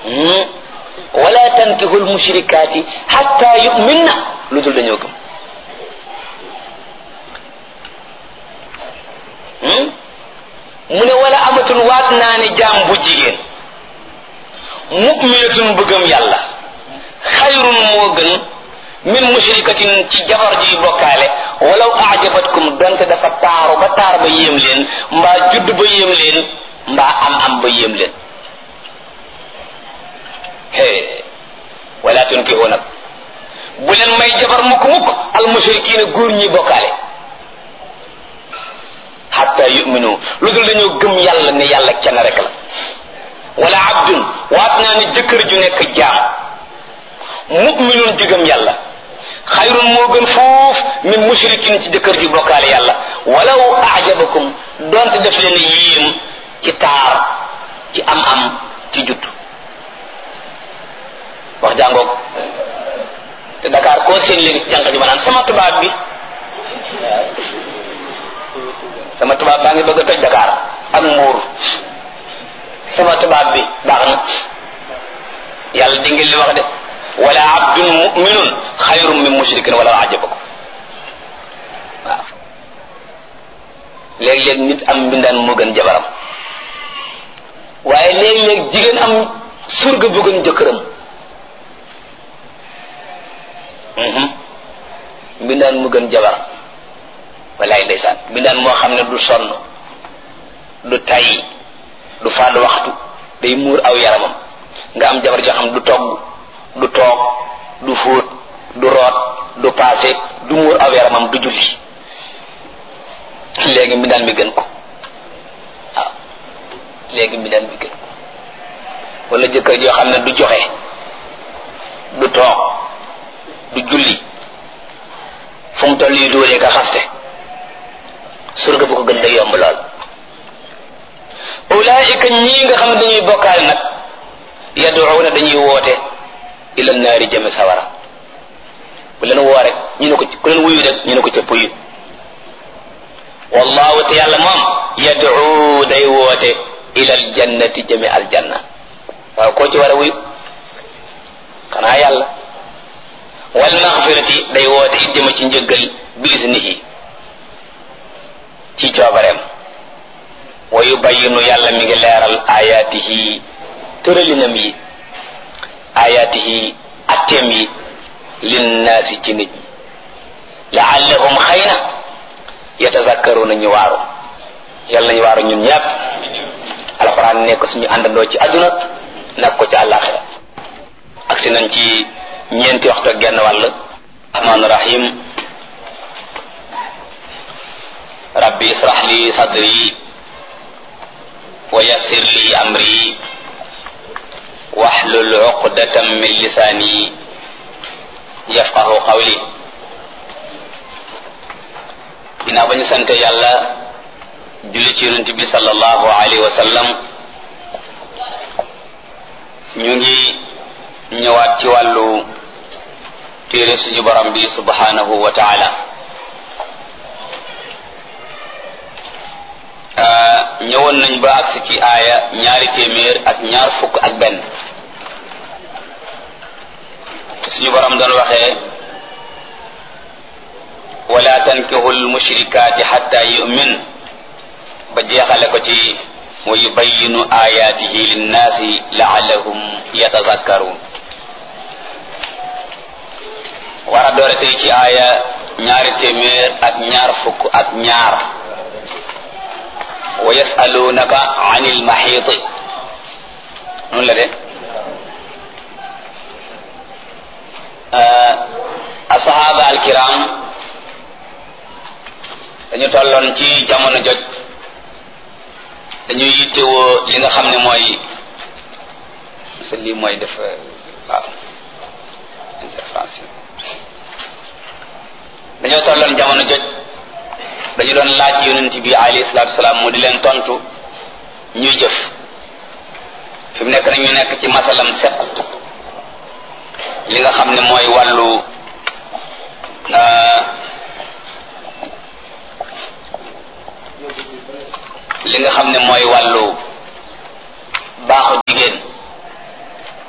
wala tankihu lmushrikaati xatta yuminna lu dul dañoo gëm mu ne wala amatun waat naa ne jaam bu jigéen muminatun bëggam yàlla xayrun moo gën min mushrikatin ci jabar ji bokkaale walaw ajabatkum donte dafa taaru ba taar ba yéem leen mbaa judd ba yéem leen mbaa am am ba yéem leen hee wala tunkihu nag bu leen may jabar mukk mukk al mushrikiina góor ñi bokkaale hatta yuminu lu dul dañoo gëm yàlla ne yàlla kenn rek la wala abdun waat naa ne jëkkër ju nekk jaam muminun jigëm yàlla xayrun moo gën foof min mushrikin ci jëkkër ji bokkaale yàlla walaw ajabakum donte def leen yéem ci taar ci am am ci judd wax jàngoog te Dakar koo seen léegi jànq ji ma naan sama tubaab bi sama tubaab baa ngi bëgg a toj Dakar ak mbuur sama tubaab bi baax na yàlla di ngeen li wax de wala abdun muminun xayrun min mushrikin wala ajabakum waaw léeg-léeg nit am mbindaan moo gën jabaram waaye léeg-léeg jigéen am surga bu gën jëkkëram mbindaan mu gën jabaram walaay ndeysaan mbindaan moo xam ne du sonn du tay du fàdd waxtu day muur aw yaramam nga am jabar joo xam du togg du toog du fóot du root du paase du muur aw yaramam du julli léegi mbindaan mi gën ko waaw léegi mbindaan mi gën ko wala jëkkër joo xam ne du joxe du toog du julli fu mu toll yi dóoree ka xaste surga bu ko gën day yomb lool ulaayika ñii nga xam ne dañuy bokkaale nag yaduuna dañuy woote ila naari jëme sawara bu leen woo rek ñu ne ko ku leen wuyu rek ñu ne ko cëpp yu wallahu te yàlla moom yaduu day woote ila aljannati jëme aljanna waaw koo ci war a wuyu xanaa yàlla wal maxfirati day woote it jëme ci njëggal biisnihi ci coobareem wa yubayinu yàlla mi ngi leeral ayaatihi tëralinam yi ayaatihi atteem yi linnaasi ci nit ñi laallahum xëy na yatazakkaruna ñu waaru yàlla nañu waaru ñun ñàpp alxuraan nekk suñu àndandoo ci àdduna nag ko ci àllaaxira agsi nañ ci ñeenti waxtu ak genn wàll rahmaan rahim rabbi israh li sadri wa yassir li amri wahlul uqdatan min lisani yafqahu qawli ginnaaw ba ñu sante yàlla julli ci yonent bi sallallahu alayhi wa sallam ñu ngi ñëwaat ci wàllu téere suñu borom bi subhanahu wa taala ñëwoon nañ ba agsi ci aaya ñaari téeméer ak ñaar fukk ak benn suñu borom doon waxee wala tankihu lmushrikaati xatta yumin ba jeexale ko ci wa yubayinu ayaatihi linnaasi laallahum yatazakkaruun war a doore tey ci aaya ñaari téeméer ak ñaar fukk ak ñaar wa yasalunaka an ilmaxiiti noonu la de asahaba alkiram dañu tolloon ci jamono joj dañuy yittewoo li nga xam ne mooy sa lii mooy def waaw intervention dañoo tolloon jamono joj dañu doon laaj yonent bi alayhi salaatu salaam mu di leen tontu ñuy jëf fi mu nekk nag ñu nekk ci masalam set li nga xam ne mooy wàllu li nga xam ne mooy wàllu baaxu jigéen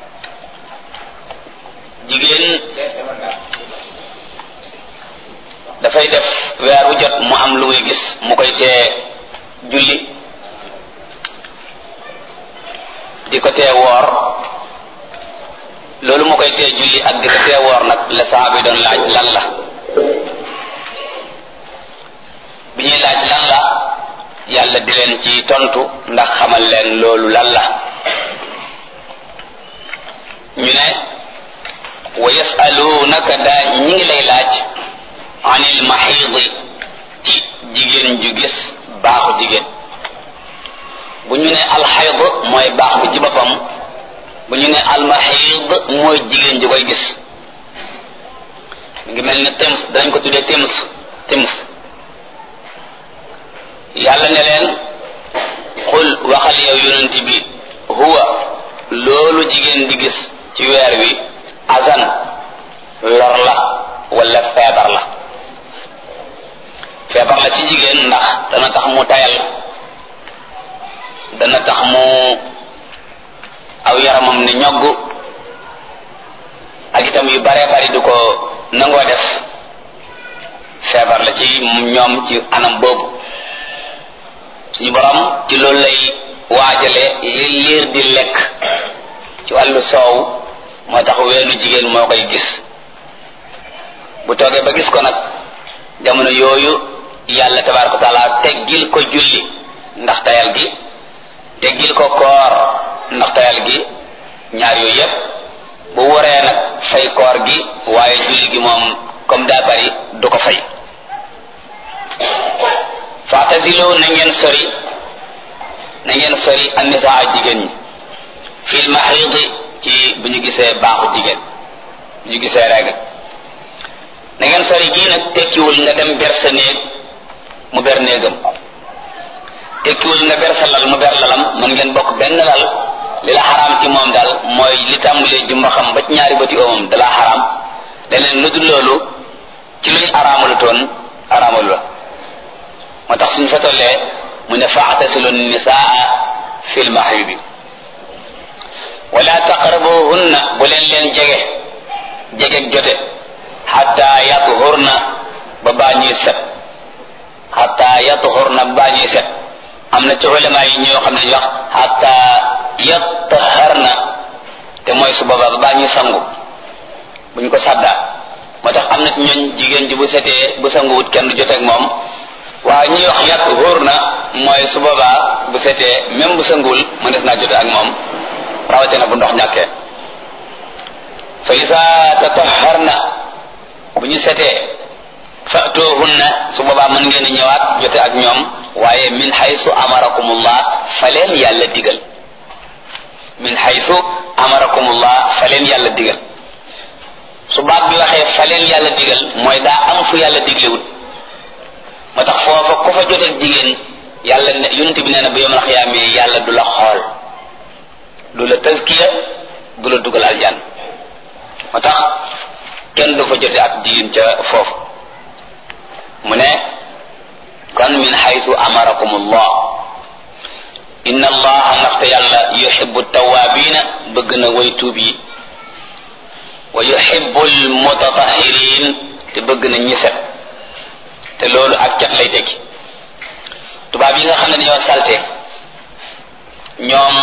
dafay def weer wu jot mu am lu muy gis mu koy tee julli di ko tee woor loolu mu koy tee julli ak di ko tee woor nag la saxaaba yi doon laaj lan la bi ñuy laaj lan la yàlla di leen ci tontu ndax xamal leen loolu lan la ñu ne wa yasalunaka daa ñi ngi lay laaj anil maxiidi ci jigéen ju gis baaxu jigéen bu ñu ne alxayd mooy baax bi ci boppam bu ñu ne almaxiid mooy jigéen ju koy gis mi ngi mel ne tems dañ ko tuddee tems tems yàlla ne leen xul waxal yow yonent bi huwa loolu jigéen di gis ci weer wi azan lor la wala feebar la feebar la ci jigéen ndax dana tax mu tayal dana tax mu aw yaramam ne ñogg ak itam yu bare bari du ko nangoo def feebar la ci ñoom ci anam boobu suñu borom ci loolu lay waajale li liir di lekk ci wàllu soow moo tax weenu jigéen moo koy gis bu toogee ba gis ko nag jamono yooyu yàlla tabaaraka taala teggil ko julli ndax tayal gi teggil ko koor ndax tayal gi ñaar yooyu yépp bu waree nag fay koor gi waaye julli gi moom comme daa bari du ko fay faatasilu na ngeen sori na ngeen sori annisaa jigéen ñi fil maxiidi ci bu ñu gisee baaxu jigéen bu ñu gisee règle na ngeen sori gii nag tekkiwul nga dem ber sa néeg mu ber néegam tekkiwul nga ber sa lal mu ber lalam mën ngeen bokk benn lal li la xaraam ci moom daal mooy li tàmbalee jumba xam ba ci ñaari bëti oomam dalaa xaraam leneen lu dul loolu ci luñ araamalu toon araamalu la moo tax suñ fa tollee mu ne faatasilu nisaa fil mahidi wala taqrabuhunna bu leen leen jege jege jote xatta yathurna ba baa ñuy set xatta yathurna ba baa ñuy set am na ci ulama yi ñoo xam ne ñu wax xatta yataharna te mooy su boobaa ba baa ñuy sangu buñ ko saddaa moo tax am na ci ñooñ jigéen ji bu setee bu sanguwut kenn du joteeg moom waaye ñuy wax yàq wóor na mooy su boobaa bu setee même bu sanguwul mu des naa jote ak moom rawatina bu ndox ñàkkee fa isa tataharna bu ñu setee fatuhunna su boobaa mën ngeen ñëwaat jote ak ñoom waaye min haysu amarakumullah fa leen yàlla digal min haysu amarakumullah fa leen yàlla digal su baat bi waxee fa leen yàlla digal mooy daa am fu yàlla diglewut moo tax foofa ku fa joteeg jigéen yàlla ne yonent bi nee na bu yomal xiyaamee yàlla du la xool du la tazkiya du la dugal aljan moo tax kenn du fa jote ak jigéen ca foofu mu ne kon min xaytu amarakum allah inna allaha ndaxte yàlla yuhibbu tawabina bëgg na way tuub yi wa yuhibbu almutatahirin te bëgg na ñi set te loolu ak cat lay tekki tubaab yi nga xam ne dañoo salte ñoom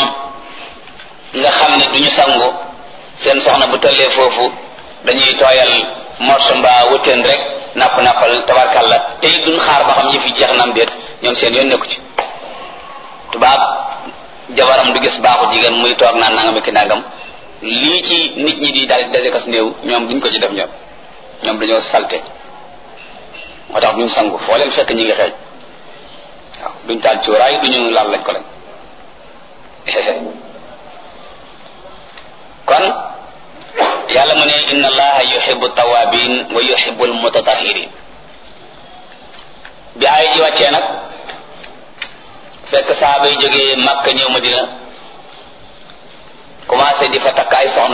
nga xam ne duñu sangu seen soxna bu tollee foofu dañuy tooyal morso mbaa wëtteen rek napp nappal tabarkalla tey duñ xaar ba xam yi fi jeex nam déet ñoom seen yoon nekku ci tubaab jabaram du gis baaxu jigéen muy toog naan nangam ki nangam lii ci nit ñi di daal daje kas néew ñoom duñ ko ci def ñoom ñoom dañoo salte moo tax duñ sangu foo leen fekk ñi ngi xeeñ waaw duñ taal cuuraay duñu laal lañ ko lañ kon yàlla mu ne inna allaha yuhibbu tawabin wa yuhibbu almutatahirin bi ay ji wàccee nag fekk saaba yi jógee Makka ñëw Madina commencé di fa takk ay soxna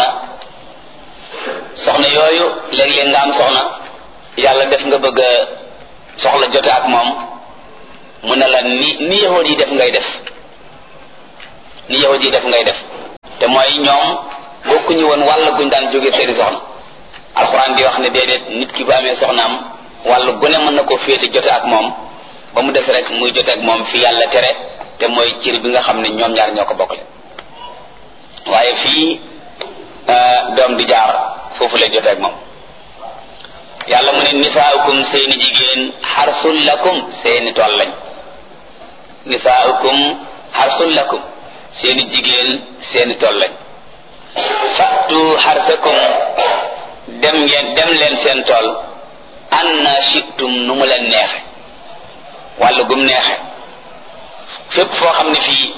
soxna yooyu léeg-léeg nga am soxna yàlla def nga bëgg a soxla jote ak moom mu ne la ni ni yahud yi def ngay def ni yahud yi def ngay def te mooy ñoom bokkuñu woon wàll guñ daan jóge seeni soxna alxuraan di wax ne déedéet nit ki bu amee soxnaam wàllu gune mën na ko féete jote ak moom ba mu des rek muy jote ak moom fi yàlla tere te mooy cir bi nga xam ne ñoom ñaar ñoo ko bokkle waaye fii doom di jaar foofu lay jote ak moom yàlla mu ne nisaaukum seeni jigéen xarsul lakum seeni tool lañ nisaaukum xarsul lakum seeni jigéen seeni tool lañ fattu xarsakum dem ngeen dem leen seen tool anna shitum nu mu leen neexe wàllu gum neexe fépp foo xam ne fii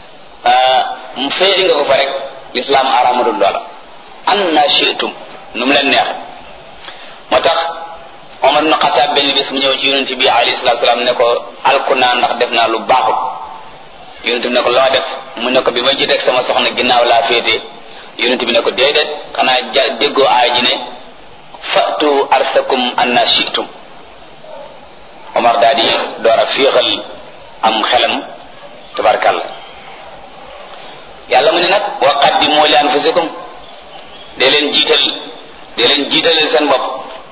mu féeri nga ko fa rek lislaam aramadul loola anna shitum nu mu leen neexe moo tax Omar ibn Xataab benn bis mu ñëw ci yonent bi alayhi salaatu salaam ne ko alku naa ndax def naa lu baaxul yonent bi ne ko loo def mu ne ko bi ma jiteeg sama soxna ginnaaw laa féete yonent bi ne ko déedéet xanaa ja déggoo aay ji ne fatu arsakum anna shitum Omar daal di door a féexal am xelam tabarkàlla yàlla mu ne nag wa qaddimu li anfusikum dee leen jiital dee leen jiitalal seen bopp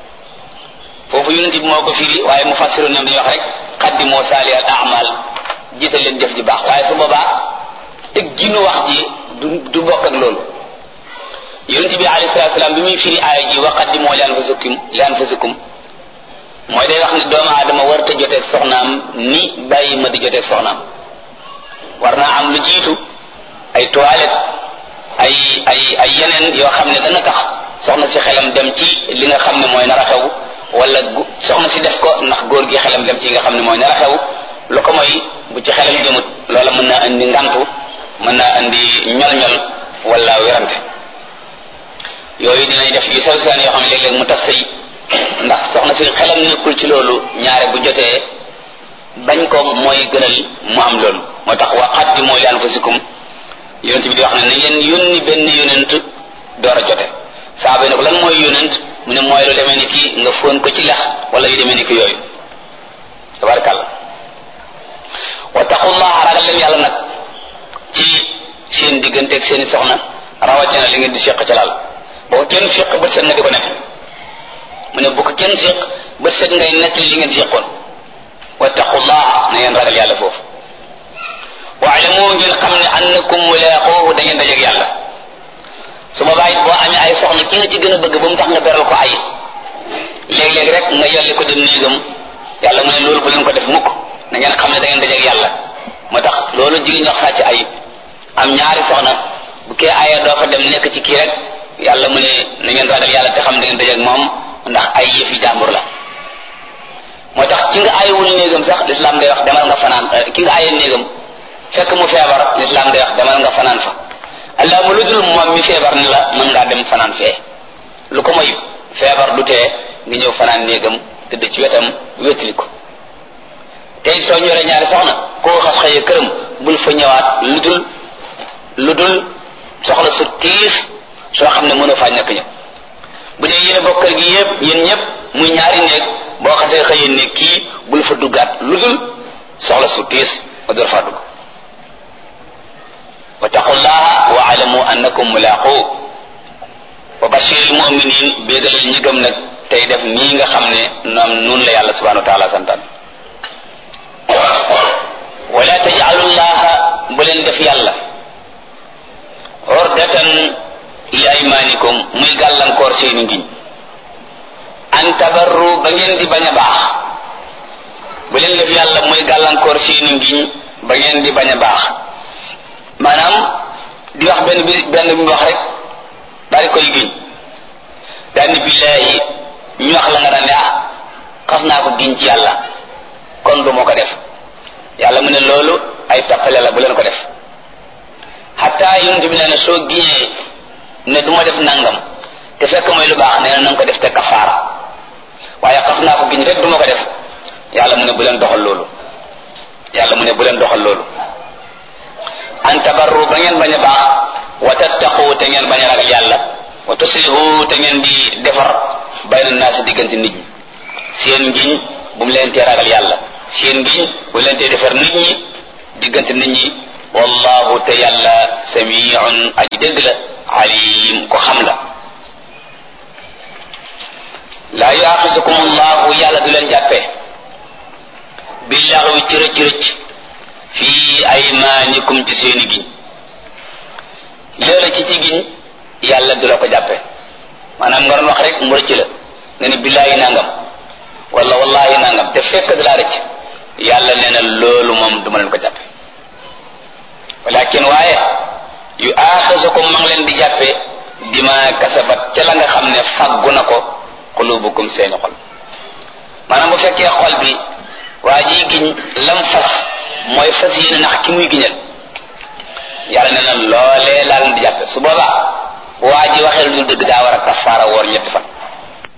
foofu yonent bi moo ko firi waaye mu fassiru ñoom dañuy wax rek qaddimu saali al amal jiital leen jëf ji baax waaye su boobaa teg ginu wax ji du du bokk ak loolu yonent bi alayhi salatu salaam bi muy firi aaya ji wa qaddimu li anfusikum li anfusikum mooy day wax ne doomu aadama war ta joteeg soxnaam ni bàyyi ma di joteeg soxnaam war naa am lu jiitu ay toilette ay ay ay yeneen yoo xam ne dana tax soxna si xelam dem ci li nga xam ne mooy nar a xew wala soxna si def ko ndax góor gi xelam dem ci nga xam ne mooy nar a xew lu ko mooy bu ci xelam jëmut loola mën naa indi ngantu mën naa indi ñol-ñol wala werante yooyu dinañ def yu sew seen yoo xam ne léeg-léeg mu tax sëy ndax soxna si xelam nekkul ci loolu ñaare bu jotee bañ ko mooy gënal mu am loolu moo tax wa qaddimu li anfusikum yonent bi di wax ne na ngeen yónni benn yonent door a jote saaba yi ne ko lan mooy yonent mu ne mooy lu demee ni ki nga fóon ko ci lex wala yu demee ni ki yooyu tabarakàlla wa taqullaha ragal leen yàlla nag ci seen digganteeg seeni soxna rawatina li ngeen di seq ca laal boo ko kenn seq bët set nga di ko nekk mu ne bu ko kenn seq bët set ngay nekk li ngeen seqoon wa taqullaha na ngeen ragal yàlla foofu waalamu ngeen xam ne annakum mulaaquuhu da ngeen dajeeg yàlla su boobaa it boo amee ay soxna ki nga ci gën a bëgg ba mu tax nga beral ko ay léeg-léeg rek nga yolli ko dem néegam yàlla mu ne loolu bu leen ko def mukk na ngeen xam ne da ngeen dajeeg yàlla moo tax loolu jigéen ñox sàcc ay am ñaari soxna bu kee aya doo fa dem nekk ci kii rek yàlla mu ne na ngeen ragal yàlla te xam da ngeen dajeeg moom ndax ay yëfi jàmbur la moo tax ki nga ayewul néegam sax lislaam day wax demal nga fanaan ki nga ayee néegam fekk mu feebar lislaam day wax demal nga fanaan fa allah mu lu dul moom mi feebar ni la mën ngaa dem fanaan fee lu ko moy feebar du tee nga ñëw fanaan néegam tëdd ci wetam wétali ko tey soo ñoree ñaari soxna koo xas xëye këram bul fa ñëwaat lu dul lu dul soxla su tiis soo xam ne mënoo faa ñàkk ñëpp bu dee yéen bokk kër gi yëpp yéen ñëpp muy ñaari néeg boo xasee xëye néeg kii bul fa duggaat lu dul soxla su tiis nga door faa dugg wattaqullaha wa alamu annakum mulaqu wa bashiril muminin béegalal ñi gëm nag tey def nii nga xam ne noom nun la yàlla subhanahu wa taala santaan wala tajalullaha bu leen def yàlla ordatan li aymanikum muy gàllankoor seeni ngiñ an tabarru ba ngeen di bañ a baax bu leen def yàlla muy gàllankoor seeni ngiñ ba ngeen di bañ a baax maanaam di wax benn bi benn bi mu wax rek daal di koy giñ daal ni billaahi ñu wax la nga daan ne ah xas naa ko giñ ci yàlla kon du ma ko def yàlla mu ne loolu ay tappale la bu leen ko def xataa yonent bi nee na soo giñee ne du ma def nangam te fekk mooy lu baax nee na na nga ko def te kafaara waaye xas naa ko giñ rek du ma ko def yàlla mu ne bu leen doxal loolu yàlla mu ne bu leen doxal loolu an tabarru ba ngeen bañ a baax wa tattaqu te ngeen bañ a ragal yàlla wa tuslihu te ngeen di defar bayna naasi diggante nit ñi seen ngiñ bu mu leen tee ragal yàlla seen ngiñ bu mu leen tee defar nit ñi diggante nit ñi wallahu te yàlla samiun aji dégg la alim ko xam la laa yuaxisukum allahu yàlla du leen jàppee billaxwi ci rëcc rëcc fii aymaanikum ci seeni giñ léeg ci ci giñ yàlla du la ko jàppee maanaam nga doon wax rek mu rëcc la nga ni billaahi nangam wala wallahi nangam te fekk da laa rëcc yàlla nee na loolu moom duma leen ko jàppe walakin waaye yu aaxisukum ma ngi leen di jàppe dima kasabat ca la nga xam ne faggu na ko xulubukum seeni xol maanaam bu fekkee xol bi waa ji giñ lam fas mooy fas yéene nax ki muy giñal yàlla nee na loolee laa leen di jàppe su boobaa waa ji waxee lu dëgg daa war a kafaara woor ñetti fan